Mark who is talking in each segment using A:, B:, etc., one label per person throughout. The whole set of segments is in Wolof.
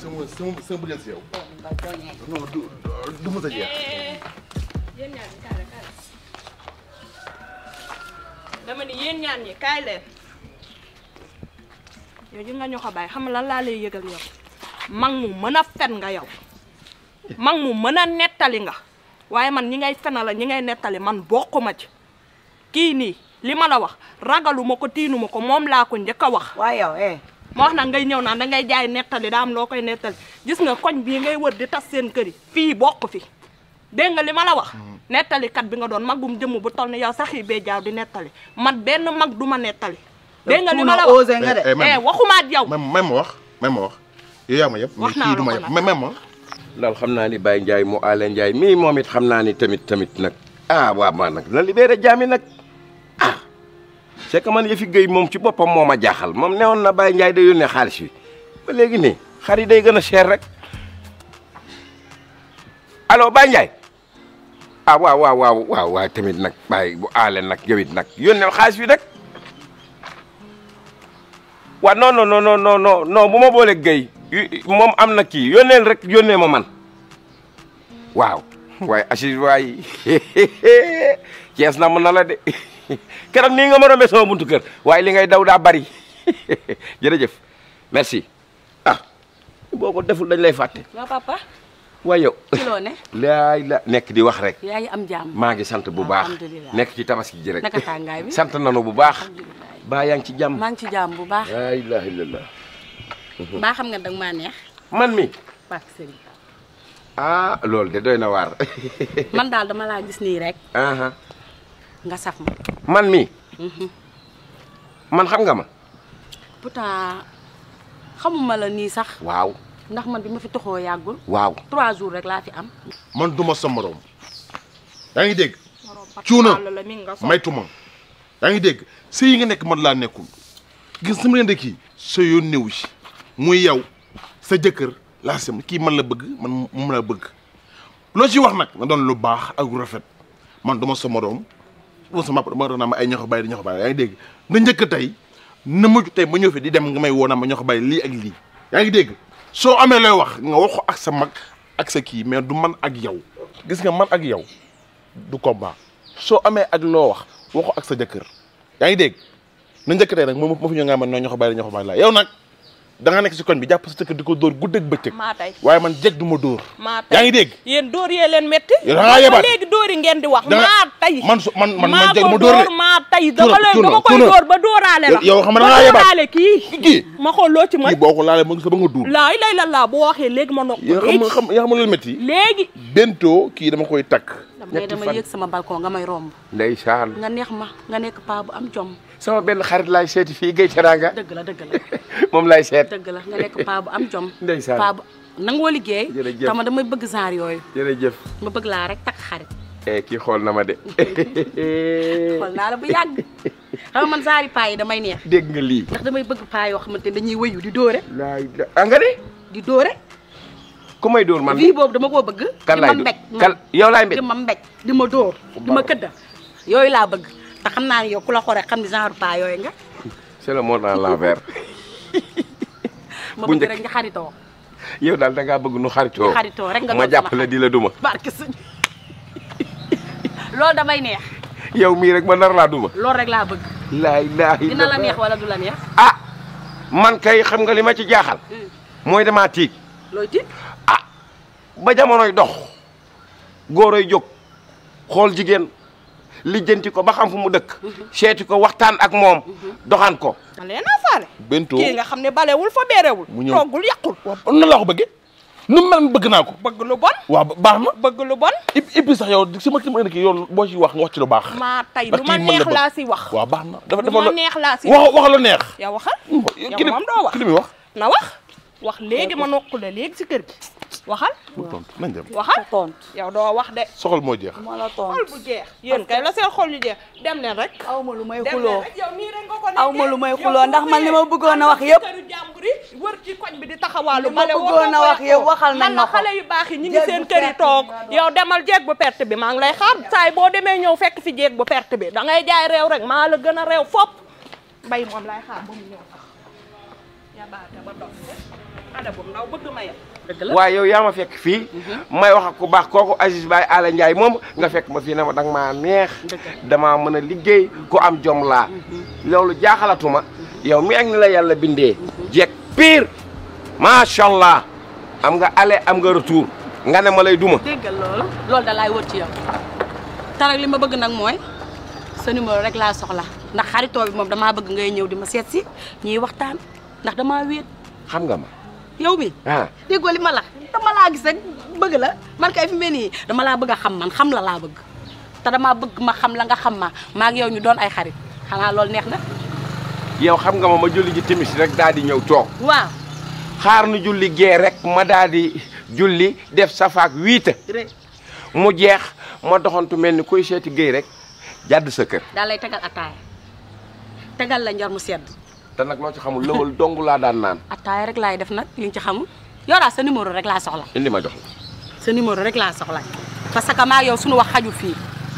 A: sama sama sama bëggal si yow
B: nga joñee
A: non du du mës a jeex
C: yéen ñaan ñi kaay leen kaay leen dama ni yéen ñaan ñi kaay leen yow ji nga ñu ko bàyyi xam nga lan laa lay yëgal yow mag mu mën a fen nga yow mag mu mën a nettali nga waaye man ñi ngay fena la ñi ngay nettali man bokkuma ci kii nii li ma la wax ragaluma ko tiinuma ko moom laa ko njëkk a wax
B: waaye yow eh
C: ma wax nag ngay ñëw naan da ngay jaay nettali daa am loo koy nettali gis nga koñ bii ngay wër di tas seen kër yi fii bokk fi dégg nga li ma la wax nettalikat bi nga doon magum jëmm bu toll ni yow sax yi bee jaaw di nettali man benn mag du ma nettali dégg nga li ma la wax
B: osé nga de
A: Eh, eh, même-
C: eh waxuma ak yow
A: même même ma wax même ma wax yow yaa ma yëpp
C: Wax
A: mais
C: naa
A: kii du
C: la
A: ma
C: ko
A: yëpp
C: nag.
A: même ma
D: daal xam naa ni Baye Ndiaye mu Aale Ndiaye mii moom it xam naa ni tamit tamit nag ah waaw man nag na libéré jaami nag ah c'est que man yëfi géy moom ci boppam moo ma jaaxal moom newoon na Baye Ndiaye day yónnee xaalis bi ba léegi nii xar yi day gën a cher rek allo Baye Ndiaye ah waaw waaw waaw waaw waaw tamit nag Baye bu Aale nag yow it nag yónneel xaalis bi rek waaw non non non non non non non bu ma boolee géy moom am na kii yónneel rek yónnee ma man waaw waaye Assis waay Cees na mën na la de keroog nii nga ma rombee sama buntu kër waaye li ngay daw daa bari jërëjëf merci ah boo ko deful dañ lay fàtte
E: waa papa
D: waaye yow
E: ci loo ne
D: laay la nekk di wax rek
E: yaa ngi am jàmm
D: maa ngi sant bu baax
E: Alhamdulillah.
D: nekk ci tabaski ji rek
E: naka tàngaay bi
D: sant nanu bu baax baa yaa ngi ci jàmm
E: maa ngi ci jàmm bu baax
D: laa ilaha illallah
E: mbaa xam nga danga maa neex
D: man mi
E: Pak Serigne
D: ah loolu de doy na waar
E: man daal dama laa gis nii rek
D: aha
E: nga saf ma
D: man mi man xam nga ma
E: pourtant xamuma la nii sax
D: waaw
E: ndax man bi ma fi toxoo yàggul
D: waaw
E: trois jours rek laa fi am
A: man duma sa morom yaa ngi dégg cuuna
C: la mi nga so
A: maytuma yaa ngi dégg sëy yi nga nekk man laa nekkul gis sama leen de kii sa yoon néew si muy yow sa jëkkër laa sem kii man la bëgg man moom la bëgg loo ci wax nag na doon lu baax ak lu rafet man duma sa morom duma sa mapp dama doon naa ma ay ñoxo bàyyi di ñoxo bàyyi yaa ngi dégg na njëkk tey na mujj tey ma ñëw fi di dem nga may woo naa ma ñoxo bàyyi lii ak lii yaa ngi dégg soo amee looy wax nga wax ko ak sa mag ak sa kii mais du man ak yow gis nga man ak yow du combat soo amee ak loo wax waxo ak sa jëkkër yaa ngi dégg na njëkk tey nag moom ma fi ñëw nga man noo ñoo ko bàyyi ñoo ko bàyyi la yow nag da nga nekk si koñ bi jàpp sa jëkkër di ko dóor guddeeg bëccëg
C: maa tey
A: waaye man jeg du ma dóor
C: maa tey
A: yaa ngi dégg
C: yéen dóor yee leen métti
A: Yow da ngaa yebaat.
C: ba léegi dóor yi ngeen di wax
A: Da nga-
C: maa tey
A: man su man man man
C: maa
A: jeg
C: ko
A: ma dóor de
C: maa tey dama
A: Tuuna,
C: lay
A: tuuna,
C: dama koy
A: tuuna.
C: dóor ba dóoraale la
A: yow xam nga da
C: ba
A: ngaa yebaat.
C: dóoraale kii
A: kii
C: ma xool loo ci mën
A: kii boo ko laalee mu ngi sa ba nga duul
C: laay lay la laa boo waxee léegi ma nokk
A: yaa xam nga xam yaa xam nga lu métti
C: léegi
A: bentoo kii dama koy takk
E: mais dama yëg sama balcon nga may romb
D: ndeysaan
E: nga neex ma nga nekk paa bu am jom
D: sama benn xarit laay seeti fii Guèye Teranga
E: dëgg la dëgg la
D: moom laay seet
E: dëgg la nga nekk paa bu am jom
D: Ndeysaan.
E: paa bu nangoo liggéey
D: Jërëjëf.
E: tama damay bëgg genre yooyu
D: jërëjëf
E: ma bëgg laa rek takk xarit
D: eh kii xool na ma de
E: xool naa la bu yàgg xam nga man genre paa yi damay neex
D: dégg nga lii
E: ndax damay bëgg paa yoo xamante ne dañuy wëyu di dóore
D: laay la ah nga de
E: di dóore
D: ku may dóor man
E: vie boobu dama koo bëgg
D: kan
E: di
D: laay
E: ma
D: dóor
E: mbéj
D: kan yow laay mbéj
E: di ma mbéj di ma dóor di ma këdda yooyu laa bëgg te xam naa ne yow ku la xore xam ni genre paa yooyu nga
D: c'est le monde à l'envers
E: ma
D: Bu
E: bëgg
D: njëkk.
E: rek nga xaritoo
D: yow daal da ngaa bëgg nu xaritoo
E: nga xaritoo rek nga
D: ma
E: doon sama
D: jàppale di la duma
E: barke sëñ loolu damay neex
D: yow mii rek ma nar laa duma
E: loolu rek laa bëgg
D: laa ilaaha
E: dina la
D: illallah.
E: neex wala du la neex
D: ah man kay xam nga li ma ci jaaxal mooy damaa tiit
E: looy tiit
D: ah ba jamonoy dox góoroy jóg xool jigéen lijjanti ko ba xam fu mu dëkk seeti ko waxtaan ak moom doxaan ko
C: ma leen a faale
A: bentoo
C: kii nga xam ne balewul fa beerewul
A: Mu ñëw.
C: toggul yàqul
A: waaw nan laa ko bëggee nu mu mel bëgg naa ko
C: bëgg lu bon
A: waaw baax na
C: bëgg lu bon
A: et et puis sax yow sama sama indi kii yow boo ci wax nga wax ci lu baax
C: maa tey
A: Ndax
C: lu ma
A: kii mën na
C: neex
A: bëgg.
C: laa si wax
A: waaw baax na dafa
C: lu
A: dafa
C: ma neex laa si
A: wax wax lu neex
C: yow waxal
A: yow
C: yow moom doo wax
A: ki li muy wax
C: na wax wax léegi ma nokku la léegi si kër gi waxal
A: bu tontu nañ dem
C: waxal
B: tontu
C: yow doo wax de
A: soxal moo jeex
B: ma la
C: xol
B: tontu
C: bu jeex yéen kay la seen xol yu jeex dem leen rek
B: aw ma lu may
C: dem leen
B: xuloo
C: rek yow nii rek nga ko
B: Aw ma lu may
C: nekkee.
B: xuloo
C: Yow
B: ndax
C: boo
B: man li ma
C: xëyee
B: bëggoon a wax
C: ànd
B: yëpp.
C: ci këru jàmbur yi wër ci koñ bi di taxawaalu
B: Li ma
C: bale woo
B: bëggoon a
C: toog
B: wax
C: ko
B: yëpp waxal nañ
C: man
B: ma
C: la
B: ko.
C: xale yu baax yi ñu ngi
B: Jeeg
C: seen
B: bu
C: kër yi
B: perte
C: toog
B: bi nga doon.
C: yow demal jeeg bu perte bi maa ngi lay xaar saay boo demee ñëw fekk fi jeeg bu perte bi da ngay jaay réew rek maa la gën a réew fop mbay moom lay xaar ba mu ñëw sax yabaate ba dof xale bu ndaw bëgg ma yow
E: dëgg la
D: waaye yow yaa ma fekk fii may wax ak ku baax kooku Aziz Baye Ala Ndiaye moom nga fekk ma fii ne ma danga maa neex damaa mën a liggéey ku am jom laa loolu jaaxalatuma yow mi ak ni la yàlla bindee jekk pire macha allah am nga aller am nga retour nga ne ma lay duma
E: déggal loolu loolu da laay wër ci yow te nag li ma bëgg nag mooy sa numéro rek laa soxla ndax xaritoo bi moom damaa bëgg ngay ñëw di ma seet si ñuy waxtaan ndax damaa wéet
D: xam nga ma
E: yow mi
D: ah
E: déggoo li ma la dama laa gis rek bëgg la man kay fi mel nii dama laa bëgg a xam man xam la laa bëgg te damaa bëgg ma xam la nga xam ma maa ak yow ñu doon ay xarit xanaa loolu neex na
D: yow xam nga ma ma julli ji timis rek daal di ñëw toog
E: waaw
D: xaar nu julli gee rek ma daal di julli def safaak wiita
E: rek
D: mu jeex ma doxantu mel ni kuy seeti géey rek jàdd sa kër
E: daal lay tegal ataaya tegal la njor mu sedd
D: te nag loo ci xamul lëwal dong laa daan naan
E: ataaya rek laay def nag li nga ci xamul yoraa sa numéro rek laa soxla
D: indi ma jox la
E: sa numéro rek laa soxla parce que maa yow suñu wax xaju fii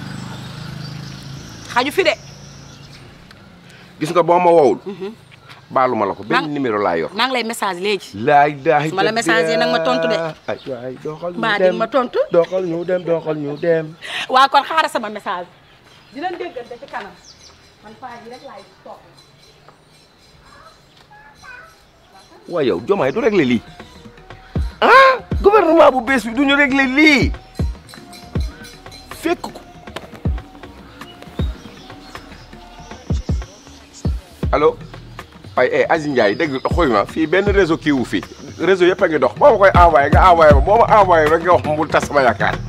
E: xaju fi de
D: gis nga boo ma wowul baalu ma la ko
E: Maa-
D: benn numéro laa yor
E: maa ngi lay message léegi
D: laay daay
E: Su ma la message nag ma tontu de.
D: ay waay doxal ñu
E: mbaa
D: dem
E: di ma tontu
D: doxal ñu dem doxal ñu dem
E: waa kon xaaral sama message dinañ déggante ci kanam man paa ji rek laay toog
D: waaye yow jomaay du réglé lii ah gouvernement bu bees bi du ñu réglé lii fekk ko allo ay eh Aziz Ndiaye dégg xoy ma fii benn réseau kii wu fii réseau yëpp a ngi dox boo ma koy envoyé nga envoyé ma boo ma envoyé rek nga wax mu tas sama yaakaar